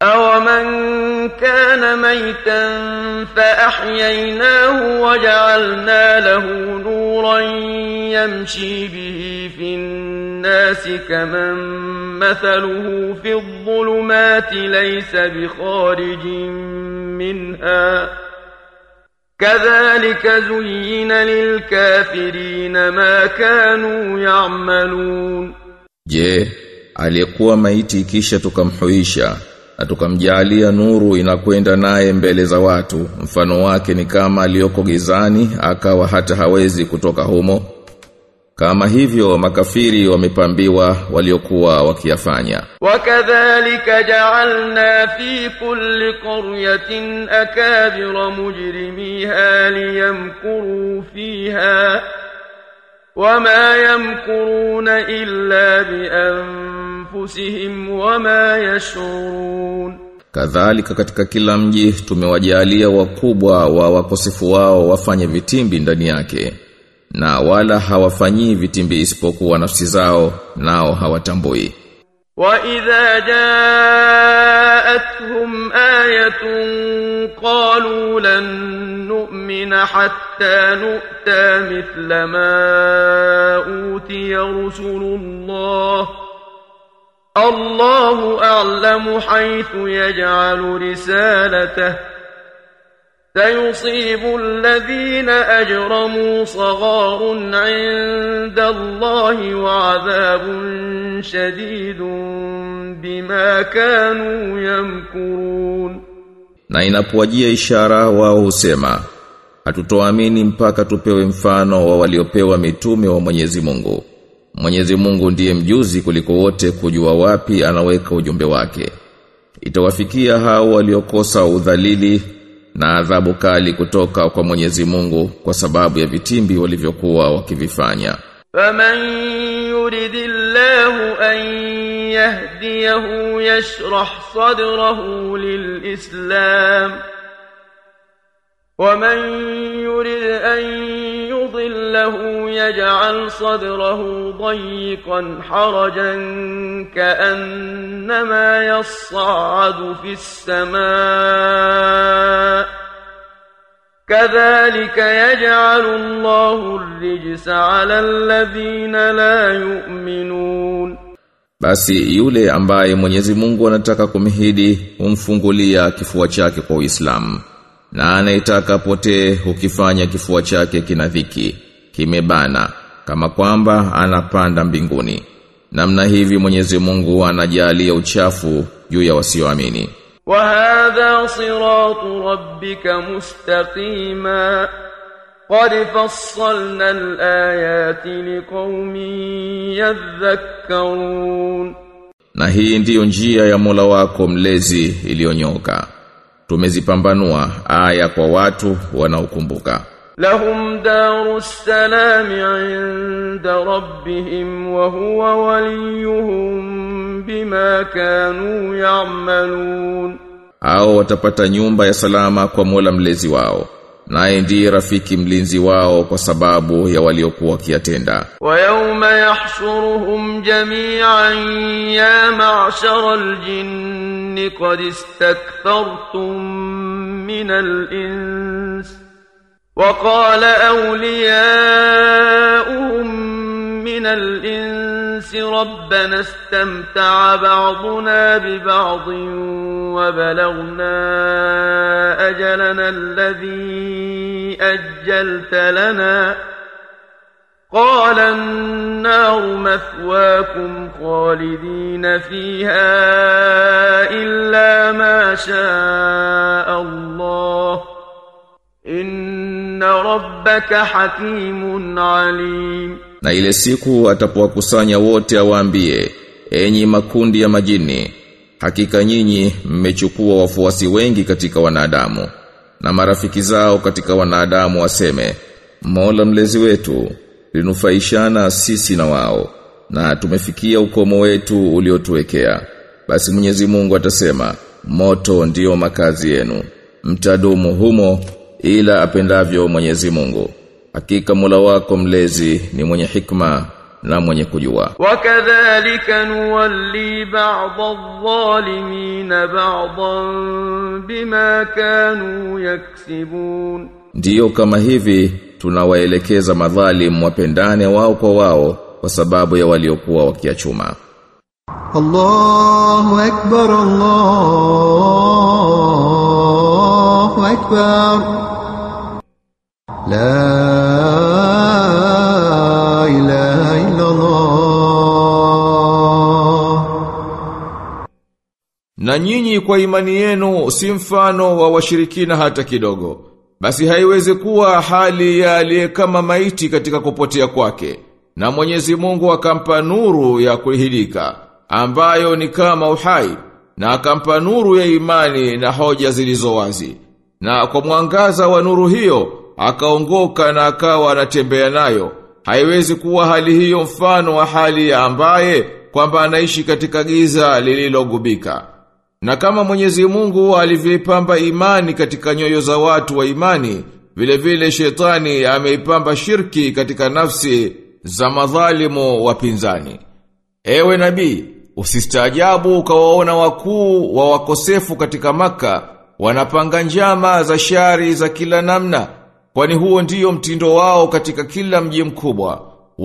أَوَمَنْ كَانَ مَيْتًا فَأَحْيَيْنَاهُ وَجَعَلْنَا لَهُ نُورًا يَمْشِي بِهِ فِي النَّاسِ كَمَنْ مَثَلُهُ فِي الظُّلُمَاتِ لَيْسَ بِخَارِجٍ مِنْهَا كَذَلِكَ زُيِّنَ لِلْكَافِرِينَ مَا كَانُوا يَعْمَلُونَ Je, aliyekuwa maiti kisha tukamhuisha na tukamjalia nuru inakwenda naye mbele za watu mfano wake ni kama aliyoko gizani akawa hata hawezi kutoka humo kama hivyo makafiri wamepambiwa waliokuwa wakiyafanya وكذلك جعلنا في كل قرية أكابر مجرميها ليمكروا فيها وما يمكرون إلا بأنفسهم وما يشعرون kadhalika katika kila mji tumewajalia wakubwa wa wakosefu wao wafanye vitimbi ndani yake na wala hawafanyii vitimbi isipokuwa nafsi zao nao hawatambui وإذا جاءتهم آية قالوا لن نؤمن حتى نؤتى مثل ما أوتي رسل الله الله أعلم حيث يجعل رسالته سيصيب الذين أجرموا صغار عند الله وعذاب شديد بما كانوا يمكرون na inapowajia ishara wao husema hatutoamini mpaka tupewe mfano wa waliopewa mitume wa Mwenyezi Mungu Mwenyezi Mungu ndiye mjuzi kuliko wote kujua wapi anaweka ujumbe wake itawafikia hao waliokosa udhalili na adhabu kali kutoka kwa Mwenyezi Mungu kwa sababu ya vitimbi walivyokuwa wakivifanya فمن يرد الله أن يهديه يشرح صدره للإسلام ومن يرد أن يضله يجعل صدره ضيقا حرجا كأنما يصعد في السماء كذلك يجعل الله الرجس على الذين لا يؤمنون Basi yule ambaye Mwenyezi Mungu anataka kumhidi humfungulia kifua chake kwa Uislamu na anayetaka potee hukifanya kifua chake kina dhiki kimebana kama kwamba anapanda mbinguni namna hivi Mwenyezi Mungu anajalia uchafu juu ya wasioamini وهذا صراط ربك مستقيما قد فصلنا الآيات لقوم يذكرون na hii ndiyo njia ya Mola wako mlezi iliyonyoka tumezipambanua aya kwa watu wanaokumbuka لهم دار السلام عند ربهم وهو وليهم بما كانوا يعملون hao watapata nyumba ya salama kwa Mola mlezi wao naye ndiye rafiki mlinzi wao kwa sababu ya waliokuwa wakiyatenda ويوم يحشرهم جميعا يا معشر الجن قد استكثرتم من الإنس وقال أولياؤهم من الإنس ربنا استمتع بعضنا ببعض وبلغنا أجلنا الذي أجلت لنا قال النار مثواكم خالدين فيها إلا ما شاء الله إن ربك حكيم عليم na ile siku atapowakusanya wote awaambie enyi makundi ya majini hakika nyinyi mmechukua wafuasi wengi katika wanadamu na marafiki zao katika wanadamu waseme Mola mlezi wetu linufaishana sisi na wao na tumefikia ukomo wetu uliotuwekea basi Mwenyezi Mungu atasema moto ndiyo makazi yenu mtadumu humo ila apendavyo Mwenyezi Mungu hakika Mola wako mlezi ni mwenye hikma na mwenye kujua وكذلك نولي بعض الظالمين بعضا بما كانوا يكسبون Ndiyo kama hivi tunawaelekeza madhalim wapendane wao kwa wao kwa sababu ya waliokuwa wakiachuma. الله أكبر الله أكبر لا إله إلا الله Na nyinyi kwa imani yenu si mfano wa washirikina hata kidogo. Basi haiwezi kuwa hali ya aliye kama maiti katika kupotea kwake. Na Mwenyezi Mungu akampa nuru ya kuhidika, ambayo ni kama uhai, na akampa nuru ya imani na hoja zilizo wazi. Na kwa mwangaza wa nuru hiyo, akaongoka na akawa anatembea nayo. Haiwezi kuwa hali hiyo mfano wa hali ya ambaye kwamba anaishi katika giza lililogubika. Na kama Mwenyezi Mungu alivyoipamba imani katika nyoyo za watu wa imani, vile vile shetani ameipamba shirki katika nafsi za madhalimu wapinzani. Ewe nabii, usistaajabu ukawaona wakuu wa wakosefu katika maka, wanapanga njama za shari za kila namna, kwani huo ndiyo mtindo wao katika kila mji mkubwa.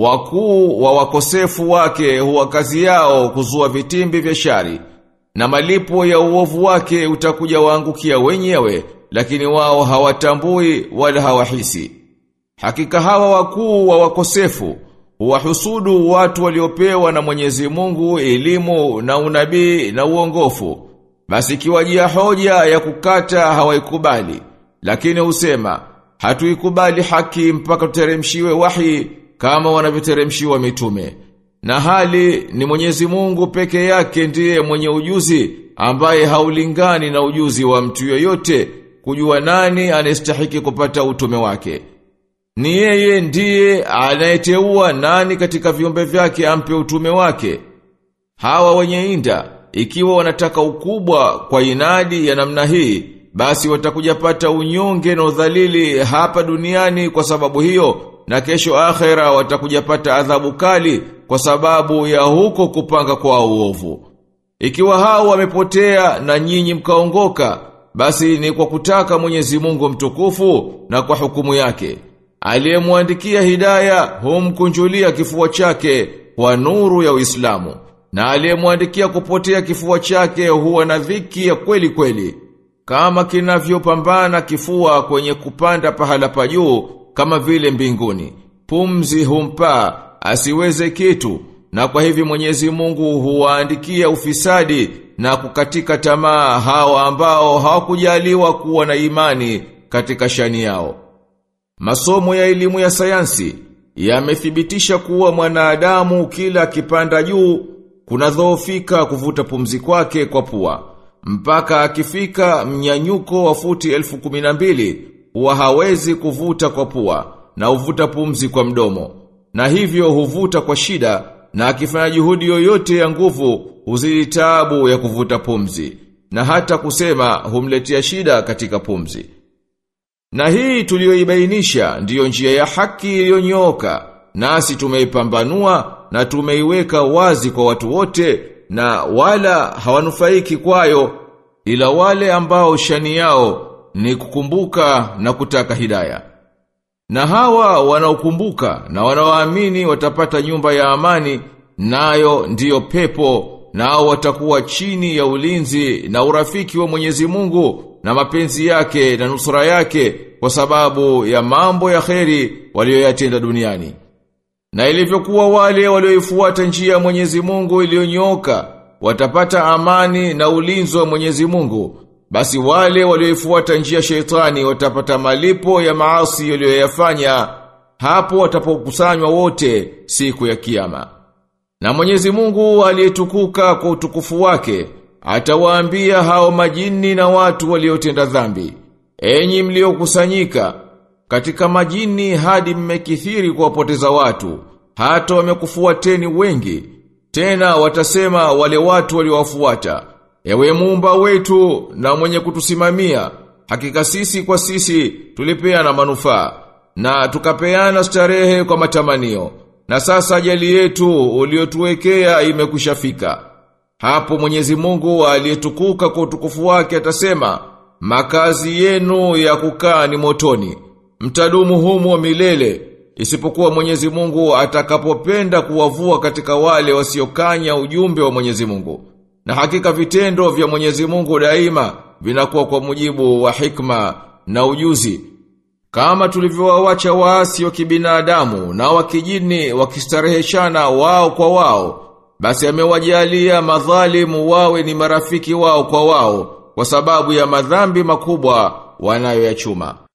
Wakuu wa wakosefu wake huwa kazi yao kuzua vitimbi vya shari, na malipo ya uovu wake utakuja waangukia wenyewe, lakini wao hawatambui wala hawahisi. Hakika hawa wakuu wa wakosefu huwahusudu watu waliopewa na Mwenyezi Mungu elimu na unabii na uongofu. Basi kiwajia hoja ya kukata hawaikubali, lakini husema hatuikubali haki mpaka tuteremshiwe wahi kama wanavyoteremshiwa mitume. Na hali ni Mwenyezi Mungu peke yake ndiye mwenye ujuzi ambaye haulingani na ujuzi wa mtu yoyote kujua nani anastahiki kupata utume wake. Ni yeye ndiye anayeteua nani katika viumbe vyake ampe utume wake. Hawa wenye inda, ikiwa wanataka ukubwa kwa inadi ya namna hii, basi watakuja pata unyonge na udhalili hapa duniani kwa sababu hiyo, na kesho akhera watakuja pata adhabu kali kwa sababu ya huko kupanga kwa uovu. Ikiwa hao wamepotea na nyinyi mkaongoka, basi ni kwa kutaka Mwenyezi Mungu mtukufu na kwa hukumu yake. Aliyemwandikia hidaya humkunjulia kifua chake kwa nuru ya Uislamu na aliyemwandikia kupotea kifua chake huwa na dhiki ya kweli kweli kama kinavyopambana kifua kwenye kupanda pahala pa juu kama vile mbinguni pumzi humpa asiweze kitu na kwa hivi Mwenyezi Mungu huwaandikia ufisadi na kukatika tamaa hao ambao hawakujaliwa kuwa na imani katika shani yao Masomo ya elimu ya sayansi yamethibitisha kuwa mwanadamu kila akipanda juu kunadhoofika kuvuta pumzi kwake kwa pua mpaka akifika mnyanyuko wa futi elfu kumi na mbili huwa hawezi kuvuta kwa pua na uvuta pumzi kwa mdomo na hivyo huvuta kwa shida na akifanya juhudi yoyote ya nguvu huzidi taabu ya kuvuta pumzi na hata kusema humletea shida katika pumzi na hii tuliyoibainisha ndiyo njia ya haki iliyonyooka, nasi tumeipambanua na tumeiweka wazi kwa watu wote na wala hawanufaiki kwayo ila wale ambao shani yao ni kukumbuka na kutaka hidaya. Na hawa wanaokumbuka na wanaoamini watapata nyumba ya amani nayo ndiyo pepo nao watakuwa chini ya ulinzi na urafiki wa Mwenyezi Mungu na mapenzi yake na nusura yake kwa sababu ya mambo ya kheri walioyatenda duniani. Na ilivyokuwa wale walioifuata njia ya Mwenyezi Mungu iliyonyooka watapata amani na ulinzi wa Mwenyezi Mungu. Basi wale walioifuata njia sheitani watapata malipo ya maasi walioyafanya hapo watapokusanywa wote siku ya kiyama. Na Mwenyezi Mungu aliyetukuka kwa utukufu wake atawaambia hao majini na watu waliotenda dhambi, enyi mliokusanyika katika majini hadi mmekithiri kuwapoteza watu, hata wamekufuateni wengi. Tena watasema wale watu waliowafuata, ewe muumba wetu na mwenye kutusimamia, hakika sisi kwa sisi tulipeana manufaa na tukapeana starehe kwa matamanio na sasa ajali yetu uliotuwekea imekushafika. Hapo Mwenyezi Mungu aliyetukuka kwa utukufu wake atasema, makazi yenu ya kukaa ni motoni. Mtadumu humo milele, isipokuwa Mwenyezi Mungu atakapopenda kuwavua katika wale wasiokanya ujumbe wa Mwenyezi Mungu. Na hakika vitendo vya Mwenyezi Mungu daima vinakuwa kwa mujibu wa hikma na ujuzi. Kama tulivyowawacha waasi wa kibinadamu na wa kijini wakistareheshana wao kwa wao, basi amewajalia madhalimu wawe ni marafiki wao kwa wao kwa sababu ya madhambi makubwa wanayoyachuma.